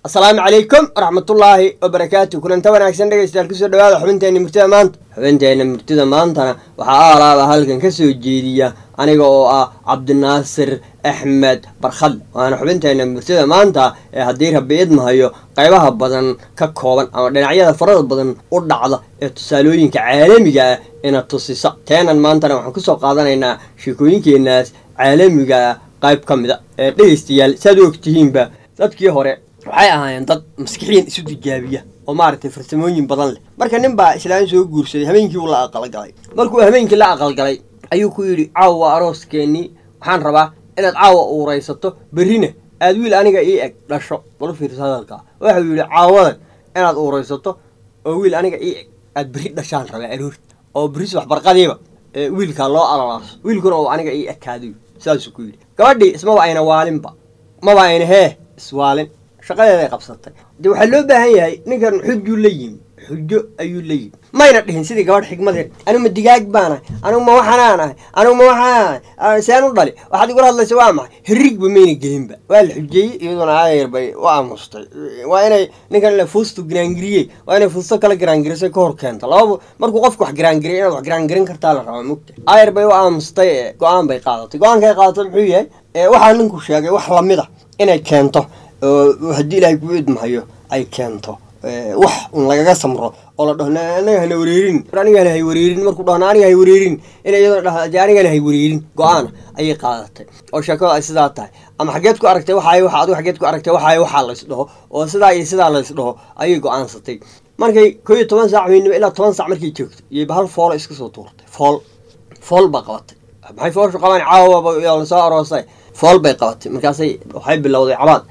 asalaamu calaykum waraxmatullaahi wabarakaatu kulanta wanaagsan dhegaystayaal kusoo dhawaada xubinteenna murtida maanta xubinteenna murtida maantana waxaa alaaba halkan ka soo jeediya aniga oo ah cabdinaasir axmed barkhad waana xubinteenna murtida maanta ee haddii rabbi idmahayo qaybaha badan ka kooban ama dhinacyada farada badan u dhacda ee tusaalooyinka caalamiga ah ina tusisa teenan maantana waxaan kusoo qaadanaynaa sheekooyinkeenaas caalamiga ah qayb ka mid a ee dhegaystayaal saad u ogtihiinba dadkii hore waxay ahaayeen dad maskixiin isu tijaabiya oo maaragtay farsamooyin badan leh marka nin baa islaan soo guursaday habeenkii uu la aqalgalay markuu habeenkii la aqalgalay ayuu ku yidhi caawa waa arooskeenii waxaan rabaa inaad caawa uuraysato berrina aad wiil aniga ii eg dhasho bal fiirsa hadalkaa waxau yidhi caawadan inaad uuraysato oo wiil aniga ii eg aad berri dhashaan rabaa aroorta oo berris waxbarqadiiba wiilkaa loo alalaaso wiilkuna oo aniga ii ekaadayo saasuu ku yidhi gabadhii ismaba ayna waalinba maba ayna hee iswaalin shaqadeeday qabsatay de waxaa loo baahan yahay ninkan xujuu la yimi xujo ayuu la yimi mayna dhihin sidii gabadh xigmadee anuma digaag baanahay anugu ma waxanaan ahay anugu ma waxaan seen u dhali waxaad igula hadlaysa waa maxay hirigba mayna gelinba waa la xujeeyey iyaduna aayar bay u aamustay waa inay ninkan fuustu giraangiriyey waa inay fuusto kala giraangirisay ka hor keento lababa markuu qofku wax giraangiriya inaad wax giraangirin kartaa la rabaa mugta aayar bay u aamustay ee go-aan bay qaadatay go-aankay qaadatay muxuu yahay waxaa ninku sheegay wax lamid a inay keento oo haddii ilaahay kuu idmahayo ay keento wax un lagaga samro oo la dhaho anaga hana wareerin anigana hay wareerin markuu dhahno aniga hay wareerin in iyadoo dhah de anigana hay wareerin go-aana ayay qaadatay oo sheekada ay sidaa tahay ama xageed ku aragtay waxaay waxa adigu xageed ku aragtay waxaay waxaa lays dhaho oo sidaa iyo sidaa lays dhaho ayay go-aansatay markay koo iyo toban saac weynaba ilaa toban saac markay joogto iyo bahal foola iska soo tuurtay fool fool baa qabatay maxay foolshu qabaan caawaba la soo aroosay fool bay qabatay markaasay waxay bilowday cabaad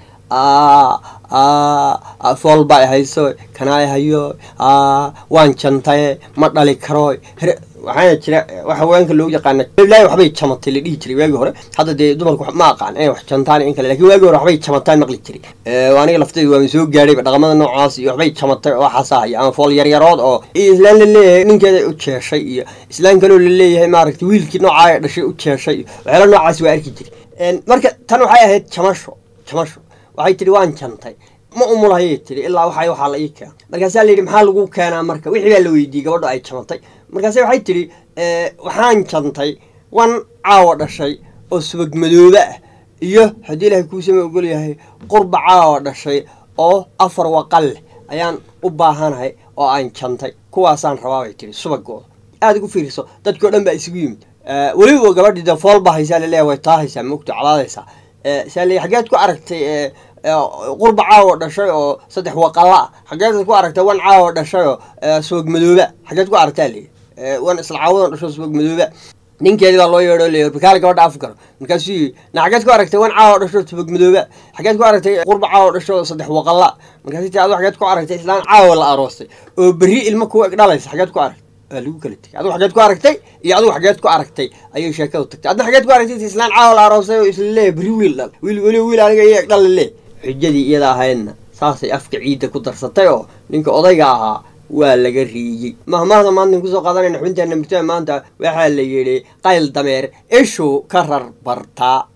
fool baa hayso kanaa hayo waan jantaye ma dhali karo waxaana jira wax haweenka loogu yaqaana ilaahi waxbay jamatay la dhihi jiray waagii hore hadda dee dumarku ma aqaan inay wax jantaan in kale lakin waagii hore waxbay jamataan maqli jiray aniga laftayda waama soo gaadhayba dhaqamada noocaas iyo waxbay jamatay oo xasaahaya ama fool yaryarood oo iyo islaan la leeyahay ninkeeda u jeeshay iyo islaan kaloo la leeyahay maaragtay wiilkii noocaa dhashay u jeeshay iyo waxyaala noocaas waa arki jiray marka tan waxay ahayd jamasho jamasho waxay tidhi waan jantay ma umulahayay tidhi ilaa waxay waxaa la ii keena markaasaa la yidhi maxaa lagu keenaa marka wixii baa la weydiiyey gabadho ay jantay markaase waxay tidhi waxaan jantay wan caawa dhashay oo subag madoobe ah iyo haddii ilaahay kuusama ogol yahay qurba caawa dhashay oo afar waqal leh ayaan u baahanahay oo aan jantay kuwaasaan rabaa bay tidhi subagooda aada ugu fiiriso dadkii o dhan baa isugu yimid weliba gabadhii dee fool baa haysaa laleeyahay way taahaysaa mogto calaadaysaa saale xageed ku aragtay qurba caawo dhashay oo saddex waqalla ah xageed ku aragtay wan caawo dhashay oo subag madooba xageed ku aragtaa leeyi wan isla caawadan dhasho subag madooba ninkeedii baa loo yeedho leeyahy bakaali gabadha af garo markaasuu yii na xageed ku aragtay wan caawo dhasho subag madooba xageed ku aragtay qurba caawo dhasho oo saddex waqalla markaasi ti adu xageed ku aragtay islaan caawo la aroostay oo berri ilmo kuwa eg dhalaysa xageed ku aragtay waa lagu kala tegay adigu xageed ku aragtay iyo adigu xageed ku aragtay ayay sheekadu tagtay adna xageed ku aragtay islaan caawa la aroosay oo isla leeyahy berri wiil dhal wiil weli wiil aniga iyo eg dhal le xujadii iyada ahaydna saasay afka ciidda ku darsatay oo ninka odayga ahaa waa laga riiyey mahmahda maantan kusoo qaadanayna xubinteena murtada maanta waxaa la yidhi qayl dameer ishuu ka rar bartaa